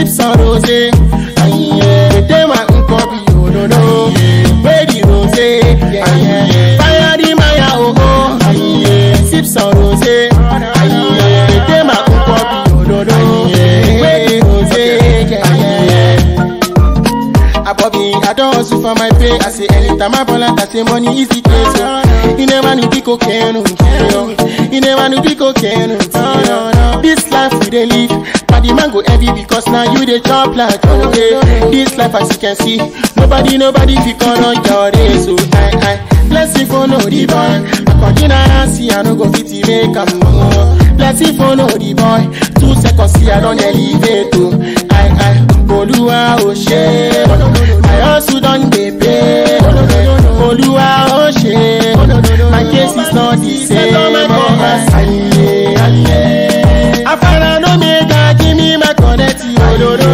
sip some rose. Aye, dem a unkobi ododo. Where the rose? Aye, fire the maya oh oh. Aye, sip some rose. Aye, dem a unkobi ododo. Where the rose? Aye. Abobi, I don't hustle for my pay. I say anytime I ball out, I say money is the case. yo. You never knew pico can You never knew pico can This life we dey live, but the man go heavy because now you dey chop like okay. This life as you can see, nobody nobody fit call on your race. So I I blessing for no the boy. According I see I no go fit make am more. Blessing for no the boy. Two seconds see I don elevate to. I I Olúwa ò ṣe I also don dey pay Olúwa ò ṣe My case is not the same Ayé ayé Afárá ló mẹ́ga kí mi má connect òdodo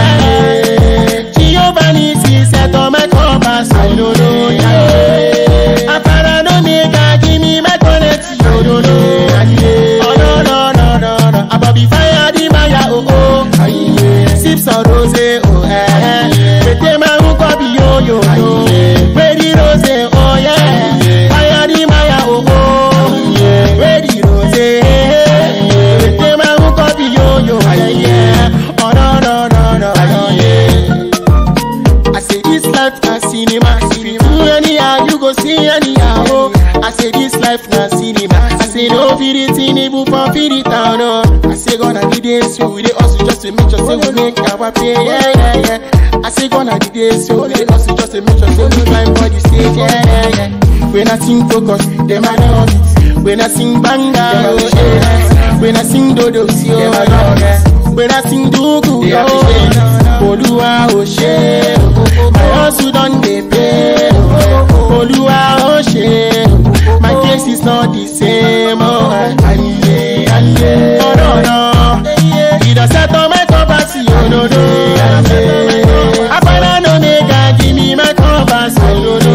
Jehovah ní ti settle my compass òdodo Afárá ló mẹ́ga kí mi má connect òdodo Ọ̀dọ̀dọ̀dọ̀dọ̀ Àbọ̀bí fire di maya oh oh Sip some rose oh eh Pété máa ń kọ́ bí yóyó yo Wédi rose oh yeah Fire di maya oh oh Wédi rose Pété máa ń kọ́ bí yóyó yeah Ọ̀dọ̀dọ̀dọ̀dọ̀ yeah I say this life na cinema. If you do anyhow, you go see anyhow. Oh. I say this life na cinema. I say no fit it in even for fit it down. Oh. I say gonna be days so we dey hustle just to make sure say we make our pay. Yeah, yeah, yeah. I say gonna be days so we dey hustle just to make sure say we climb for the stage. Yeah, yeah, yeah. When I sing focus, them I know it. When I sing banga, oh yeah. When I sing dodo, see oh yeah. When I sing dugu, oh Olúwa ò ṣe My hustle don dey pay Olúwa ò ṣe My case is not the same oh. Ayé ayé ọ̀rọ̀ ìdọ̀sẹ̀tọ̀ mẹ́kọ̀ọ́ bá sí òdodo Apala no mega give me my compass òdodo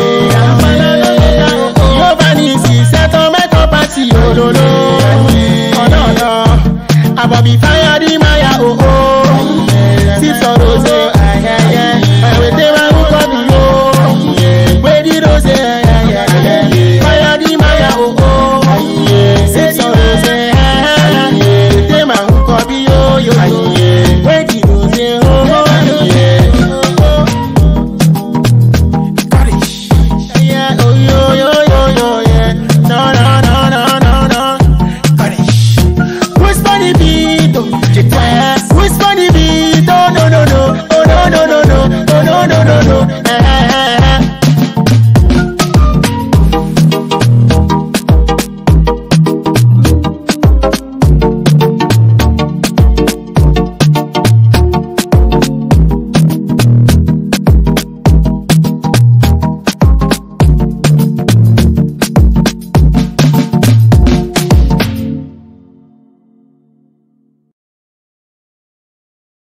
Yóò bá ní ìsìsẹ́tọ̀ mẹ́kọ̀ọ́ bá sí òdodo ọ̀dọ̀ọ̀dọ̀ Àbọ̀bí fáyà di máyà òhò Sip some rose ayẹyẹ Ẹ̀wẹ̀dẹ̀ máa ń kọ́ mi yó Wédi rose ayẹyẹ Fáyà di máyà òhò Sip some rose ayẹyẹ Ẹ̀wẹ̀dẹ̀ máa ń kọ́ mi yó yó yó.